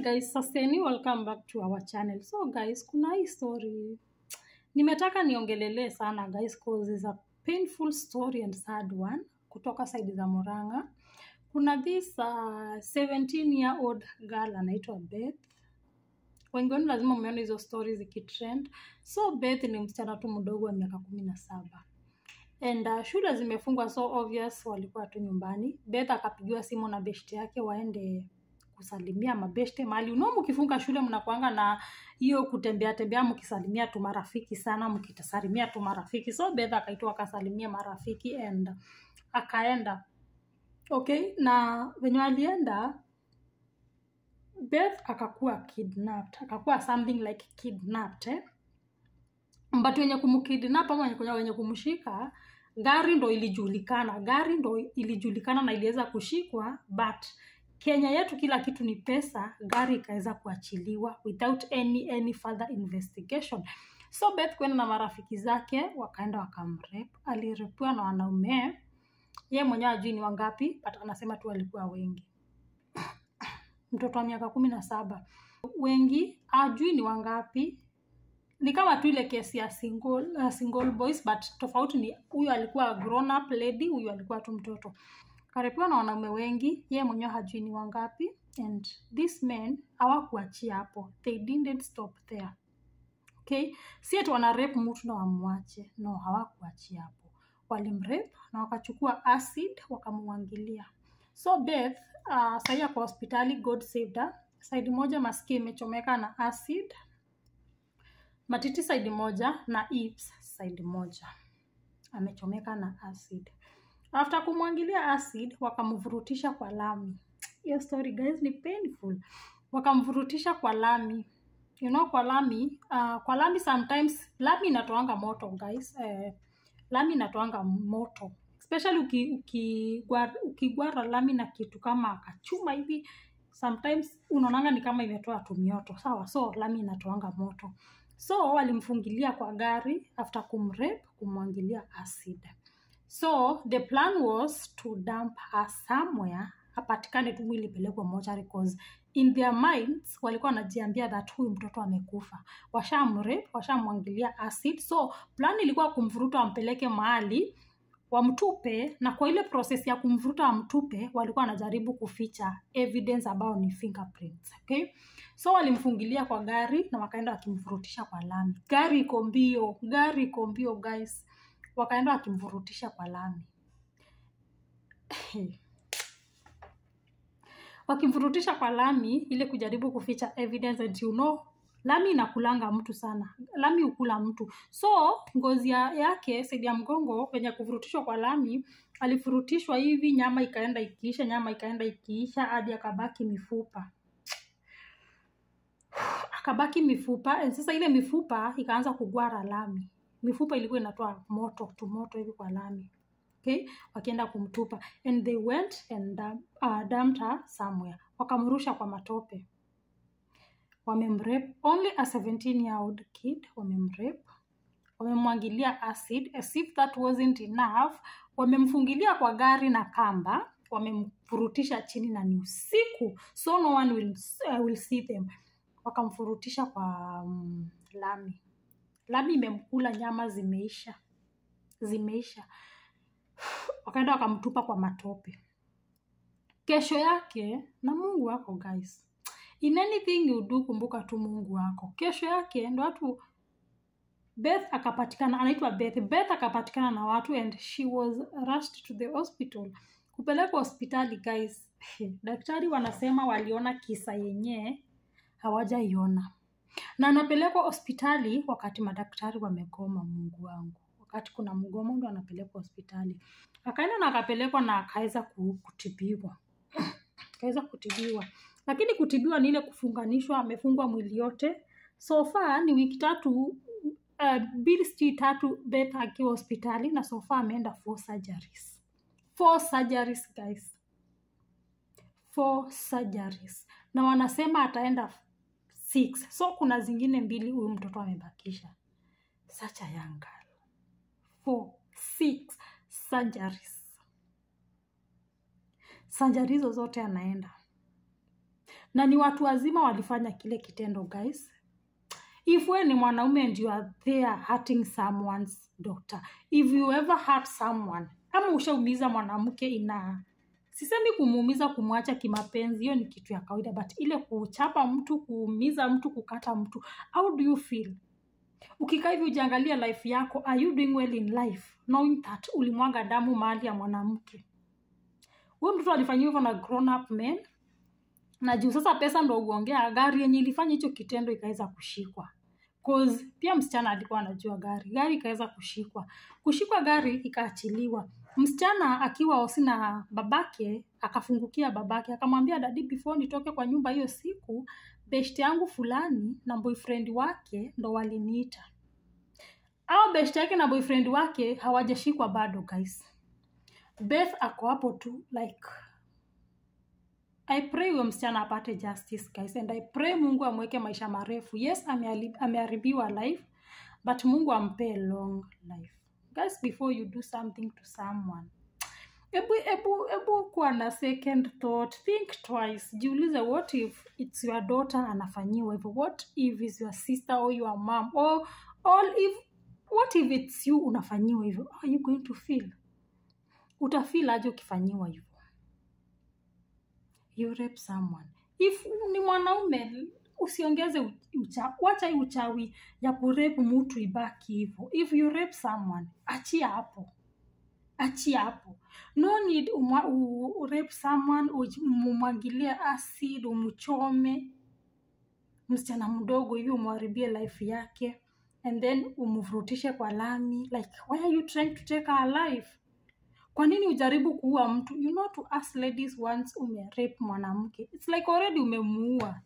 guys, sustaining welcome back to our channel. So guys, kuna hii story nimetaka niongelelee sana guys cause it's a painful story and sad one kutoka side za Murang'a. Kuna this uh, 17 year old girl anaitwa Beth. Wengi wenu lazima mmeona hizo stories zikitrend. So Beth ni msichana tu mdogo wa miaka kumi na saba and uh, shule zimefungwa so obvious walikuwa tu nyumbani. Beth akapigiwa simu na beshte yake waende kusalimia mabeshte mahali unao, mkifunga shule mnakuanga na hiyo kutembea tembea, mkisalimia tu marafiki sana, mkitasalimia tu marafiki. So Beth akaitwa akasalimia marafiki and akaenda okay, na venye alienda Beth akakuwa kidnapped, akakuwa something like kidnapped eh? but wenye kumkidnap ama wenye, wenye kumshika gari ndo ilijulikana, gari ndo ilijulikana na iliweza kushikwa, but Kenya yetu kila kitu ni pesa, gari ikaweza kuachiliwa without any any further investigation. So Beth kwenda na marafiki zake wakaenda wakamrep. Alirepiwa na wanaume, ye mwenyewe ajui ni wangapi, but anasema tu walikuwa wengi. Mtoto wa miaka kumi na saba, wengi ajui ni wangapi, ni kama tu ile kesi ya single, uh, single boys but tofauti ni huyu alikuwa grown up lady, huyu alikuwa tu mtoto. Karepiwa na wanaume wengi, ye mwenyewe hajui ni wangapi, and these men hawakuachia hapo, they didn't stop there. Okay, si ati wana rape mtu na wamwache, no, hawakuachia hapo, walimrape na wakachukua acid wakamwangilia. So Beth uh, sahii ako hospitali, God saved her. Side moja masikio imechomeka na acid matiti side moja na hips side moja amechomeka na acid. After kumwangilia acid, wakamvurutisha kwa lami. Hiyo story guys ni painful. Wakamvurutisha kwa lami, you know, kwa lami uh, kwa lami sometimes lami inatoanga moto guys. Eh, lami inatoanga moto especially uki, ukigwara, ukigwara lami na kitu kama kachuma hivi sometimes unaonanga ni kama imetoa tumioto sawa, so lami inatoanga moto so walimfungilia kwa gari after kumrape kumwangilia acid so the plan was to dump her somewhere apatikane tu mwili pelekwe mochari cause in their minds walikuwa wanajiambia that huyu mtoto amekufa washamrape washamwangilia acid so plan ilikuwa kumvuruta wampeleke mahali wamtupe na kwa ile proses ya kumvuruta wamtupe walikuwa wanajaribu kuficha evidence ambayo ni fingerprints okay so walimfungilia kwa gari na wakaenda wakimvurutisha kwa lami gari iko mbio gari iko mbio guys wakaenda wakimvurutisha kwa lami wakimvurutisha kwa lami ili kujaribu kuficha evidence and you know lami inakulanga mtu sana lami hukula mtu so ngozi ya- yake saidi ya mgongo venye kuvurutishwa kwa lami alifurutishwa hivi nyama ikaenda ikiisha nyama ikaenda ikiisha hadi akabaki mifupa akabaki mifupa and sasa ile mifupa ikaanza kugwara lami mifupa ilikuwa inatoa moto tu moto hivi kwa lami okay wakienda kumtupa and they went and uh, uh, dumped her somewhere wakamrusha kwa matope wamemrape only a 17 year old kid wamemrape wamemwangilia acid as if that wasn't enough wamemfungilia kwa gari na kamba wamemfurutisha chini na ni usiku so no one will, uh, will see them wakamfurutisha kwa um, lami lami imemkula nyama zimeisha zimeisha wakaenda wakamtupa kwa matope kesho yake na mungu wako guys in anything you do kumbuka tu mungu wako kesho yake ndo watu beth akapatikana anaitwa beth beth akapatikana na watu and she was rushed to the hospital kupelekwa hospitali guys daktari wanasema waliona kisa yenyewe hawajaiona na anapelekwa hospitali wakati madaktari wamegoma mungu wangu wakati kuna mgomo ndo anapelekwa hospitali akaenda na akapelekwa na akaweza ku- kutibiwa akaweza kutibiwa lakini kutibiwa ni ile kufunganishwa amefungwa mwili yote so far ni wiki tatu uh, mbili sijui tatu beth akiwa hospitali na so far ameenda four surgeries four surgeries guys four surgeries na wanasema ataenda six so kuna zingine mbili huyu mtoto amebakisha such a young girl four six surgeries surgery hizo zote anaenda na ni watu wazima walifanya kile kitendo guys if we ni mwanaume and you are there hurting someone's daughter if you ever hurt someone ama ushaumiza mwanamke ina sisemi kumuumiza kumwacha kimapenzi hiyo ni kitu ya kawaida but ile kuchapa mtu kuumiza mtu kukata mtu how do you feel ukikaa hivi ujiangalia life yako are you doing well in life knowing that ulimwaga damu mahali ya mwanamke huyo mtoto alifanyiwa hivyo na grown up men na juu sasa pesa ndo uongea gari yenye ilifanya hicho kitendo ikaweza kushikwa Cause pia msichana alikuwa anajua gari gari ikaweza kushikwa kushikwa gari ikaachiliwa msichana akiwa osi na babake akafungukia babake akamwambia dadi before nitoke kwa nyumba hiyo siku beshte yangu fulani na boyfriend wake ndo waliniita au beshte yake na boyfriend wake hawajashikwa bado guys beth ako hapo tu like i pray huyo msichana apate justice guys and i pray mungu amweke maisha marefu yes ameali- ameharibiwa life but mungu ampee long life guys before you do something to someone ebu ebu ebu kuwa na second thought think twice jiulize what if it's your daughter anafanyiwa hivyo what if is your sister or your mom or, or if what if it's you unafanyiwa hivyo How are you going to feel utafeel aje ukifanyiwa hivyo you rape someone if ni mwanaume usiongeze u- ucha, wacha hii uchawi ya kurepu mtu ibaki hivyo if you rape someone achia hapo achia hapo no need umwa, u, u rape someone uj- umumwagilie acid umchome msichana mdogo hivi umwharibie life yake and then umvurutishe kwa lami like why are you trying to take our life kwa nini ujaribu kuua mtu you know to us ladies once umerape mwanamke its like already umemuua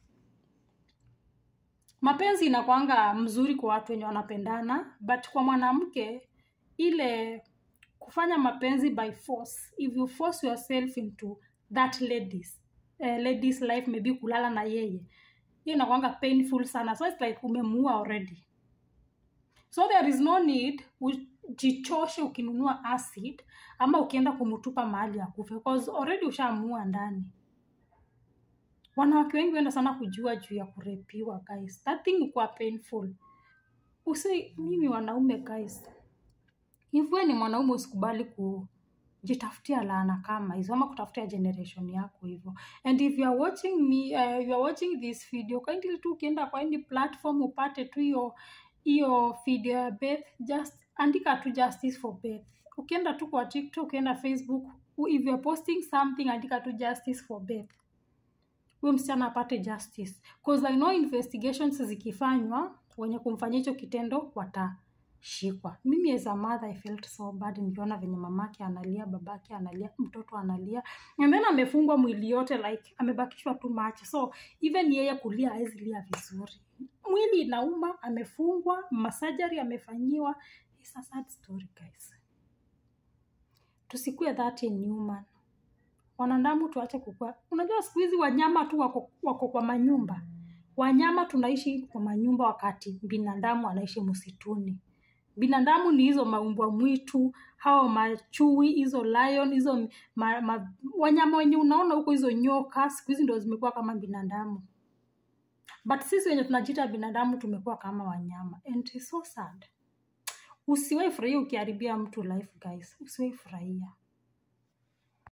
mapenzi inakwanga mzuri kwa watu wenye wanapendana but kwa mwanamke ile kufanya mapenzi by force if you force yourself into that ladies uh, ladies life maybe kulala na yeye hiyo inakwanga painful sana so it's like umemuua already so there is no need ujichoshe ukinunua acid ama ukienda kumtupa mahali akufe because already ushaamua ndani wanawake wengi huenda sana kujua juu ya kurepiwa guys that thing ukuwa painful usi mimi wanaume guys hivyo ni mwanaume usikubali kujitafutia laana kama hizo ama kutafutia generation yako hivyo and if you are watching me uh, you are watching this video kindly tu ukienda kwa any platform upate tu hiyo hiyo video ya Beth just andika tu justice for Beth ukienda tu kwa TikTok ukienda Facebook if you are posting something andika tu justice for Beth huyo msichana apate justice cause I know investigations zikifanywa wenye kumfanyia hicho kitendo watashikwa mimi as a mother I felt so bad nikiona venye mamake analia babake analia mtoto analia and then amefungwa mwili yote like amebakishwa tu macho so even yeye kulia hawezi lia vizuri mwili inauma amefungwa masajari amefanyiwa It's a sad story guys tusikue that inhuman wanadamu tuache kukua unajua siku hizi wanyama tu wako, wako kwa manyumba wanyama tunaishi kwa manyumba wakati binadamu anaishi msituni binadamu ni hizo maumbwa mwitu hao machui hizo lion hizo ma, ma, wanyama wenye unaona huko hizo nyoka siku hizi ndo zimekuwa kama binadamu but sisi wenye tunajiita binadamu tumekuwa kama wanyama and it's so sad usiwai furahia ukiharibia mtu life guys usiwai furahia